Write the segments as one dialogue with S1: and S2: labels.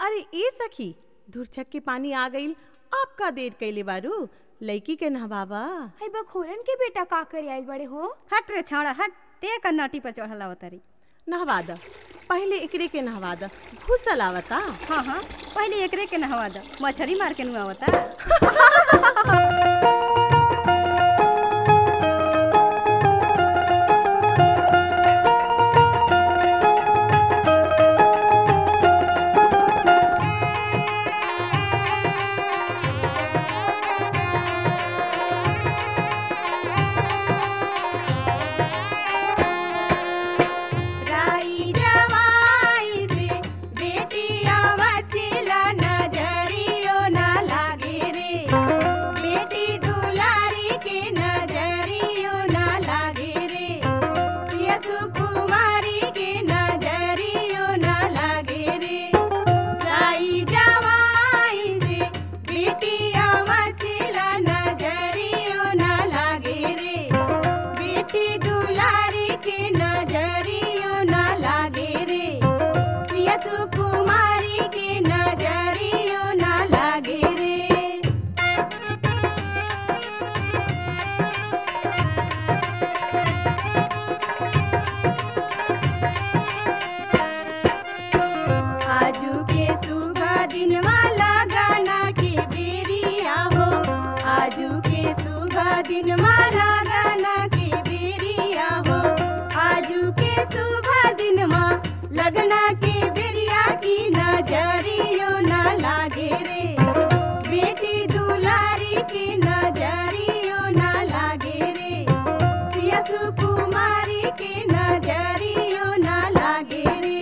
S1: अरे ए सखी धुरछक के पानी आ गईल अब का देर कैले बारू लड़की के नहबाबा
S2: है बखोरन के बेटा का करे आइल बड़े हो
S3: हट रे छौड़ा हट ते का नटी पर चढ़ल अवतारी
S1: नहवा द पहले एकरे के नहवा द घुसल आवता
S3: हाँ हाँ पहले एकरे के नहवा द मछरी मार के नुआवता
S2: राई जवाई से बेटिया मचिला नजरियो ना लागे रे बेटी दुलारी के नजरियो ना लागे रे सियसु कुमारी के नजरियो ना लागे रे राई जवाई से बेटिया मचिला नजरियो ना लागे रे बेटी दुलारी के नजरियो ना लागे रे सियसु कुमारी के नजरियो ना लागे रे आजू के सुबह दिन वाला गाना के बेरिया हो आजू के सुबह दिन वाला गाना के बेरिया हो आजू के सुबह दिन मा लगना के बेरिया की नजरियो ना लागे रे बेटी दुलारी की नजरियो ना लागे रे सियसु कुमारी के नजरियो ना लागे रे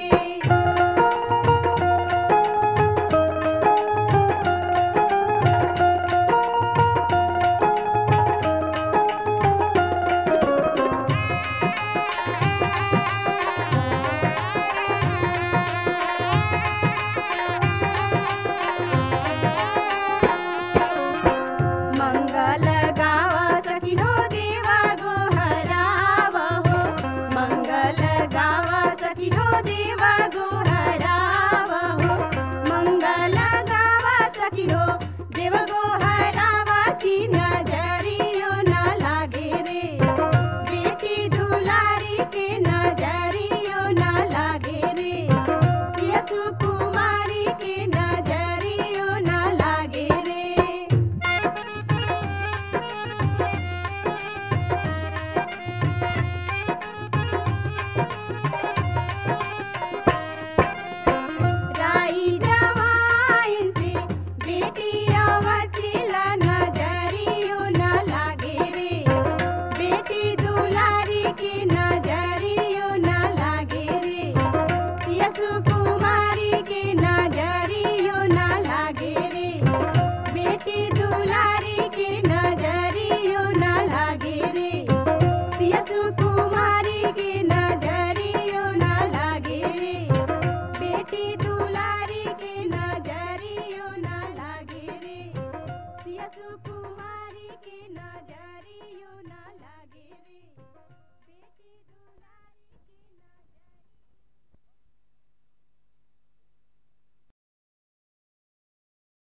S2: मंगल गावा सखी हो देवा गोहराव हो मंगल गावा सखी हो देवा गोहराव हो मंगल गावा सखी हो देव गोहरावा की नजरियो ना लागे रे बेटी दुलारी के नजरियो ना लागे रे सियसु कुमारी के नजरियो ना लागे रे राई जवाइन से बेटिया वचिला नजरियो ना लागे रे बेटी दुलारी के नजरियो ना लागे रे सियसु कुमारी के नजरियो ना लागे रे बेटी दुलारी के नजरियो ना लागे रे सियसु कुमारी के